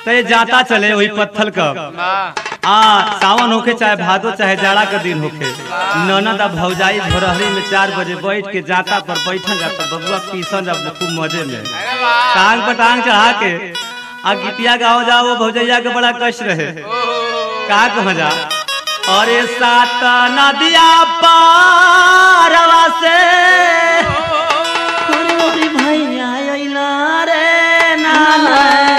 तो ये जाता चले वही पत्थल का आ सावन होके चाहे भादो चाहे जाड़ा का दिन होके ननद आ भौजाई भोरहरी में चार बजे बैठ के जाता पर बैठन जाता बबुआ पीसन जब खूब मजे में टांग पर टांग चढ़ा के आ गिटिया गाँव जाओ वो भौजैया के बड़ा कष्ट रहे का कह जा अरे सात नदिया पारवा से मोरी भैया अइला रे नाना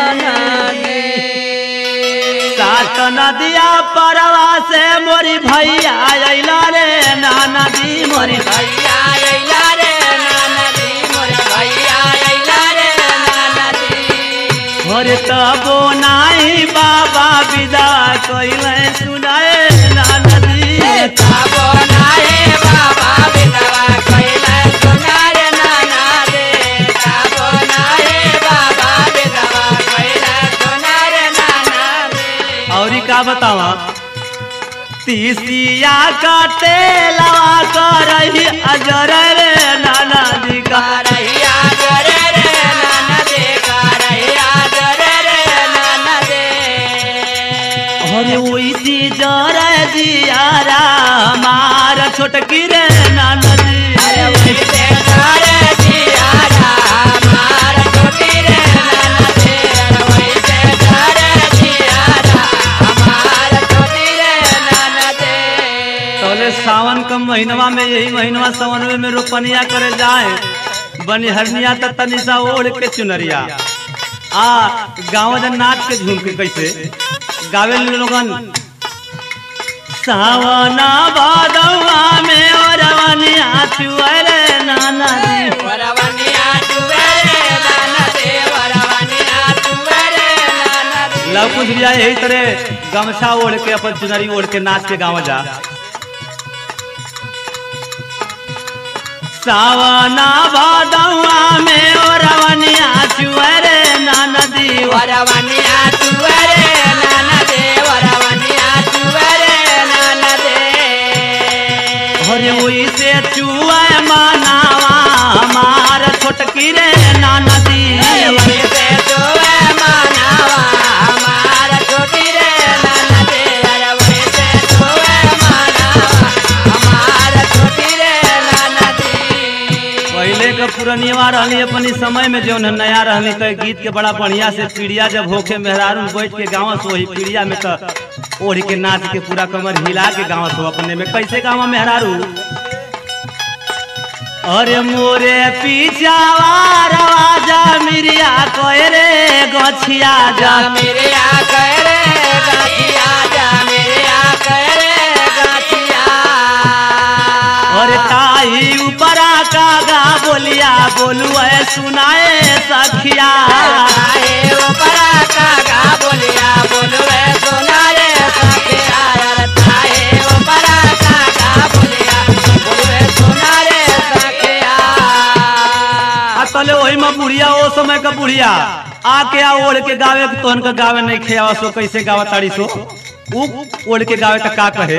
सात नदिया परवा से मोरी भैया अइला रे नाना दी मोरी भैया अइला रे नाना दी मोरे भैया अइला रे नाना दी और तबो नाही बाबा विदा कइले सुनाए नाना दी ताबो नाए बाबा बिदवा कइला सुना रे नाना दे ताबो नाए बाबा बिदवा कइला सुना रे नाना दे और का बतावा तीसिया का तेलवा करही अजर रे नाना दी का करहिया जरे रे नाना दे करहिया जरे रे नाना दे अरे ओइसी जर दियारा मार छोटकी रे नाना दी अरे उसे करे जिया मार छोटी रे नाना दे अरे उसे करे जिया मार छोटी रे नाना दे तोले सावन का महीनवा में यही महीनवा सावन में रोपनिया करे जाए बनिहरनिया त तनिसा ओढ़ के चुनरिया आ गाँव जन नाच के झूम के कैसे गावे लोगन सावना भादवा में ओरवनिया चुअरे नाना दी वरवनिया तुवेरे नाना दे वरवनिया तुवेरे नाना दे लव कुछ भी यही तरह गमछा ओढ़ के अपन चुनरी ओढ़ के नाच के गाँव जा सावना भादवा में ओरवनिया चुअरे नाना दी वरवनिया तुवेरे नाना दे वरवनिया तुवेरे नाना दे अरे वही से चुआ मानावा हमार छोटकी रे नाना दी वैसे तुवे मानावा हमार छोटी रे नाना दे अरे वैसे तुवे मानावा हमार छोटी रे नाना दे पहले के पुरनिया रहली अपनी समय में जो नया रहली तो गीत के बड़ा बढ़िया से पीड़िया जब होके मेहरारू बैठ के गाँव से वही पीड़िया में तो ओढ़ के नाच के पूरा कमर हिला के गाँव से अपने में कैसे गाँव मेहरारू अरे मोरे पीछावा रवाजा मिरिया कोय रे गछिया जा जा मेरे आ करे गाछिया जा मेरे आ करे गाछिया और ताई ऊपरा का गा बोलिया बोलू है सुनाए सखिया आए ऊपरा कागा बोलिया बोलवे सुना रे सखिया यार ताए ऊपरा कागा बोलिया बोलवे सुना रे सखिया आ तले वही में बुढ़िया ओ समय का बुढ़िया आके आ ओढ़ के गावे के तोहन का गावे नहीं खेवा सो कैसे गावा ताड़ी सो ऊ ओढ़ के गावे त का कहे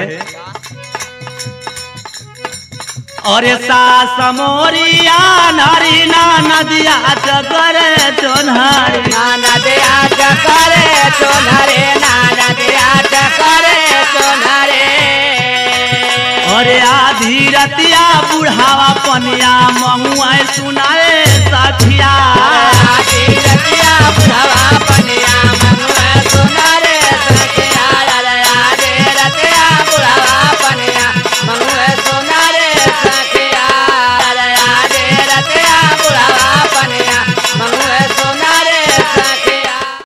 अरे सास मोरिया नारी ना नदिया चकरे चोन्हारी नाना दे आज करे सोनारे नाना दे आज करे सोनारे अरे आधी रतिया बुढ़ावा पनिया महुआ सुनाए सखिया आधी रतिया बुढ़वा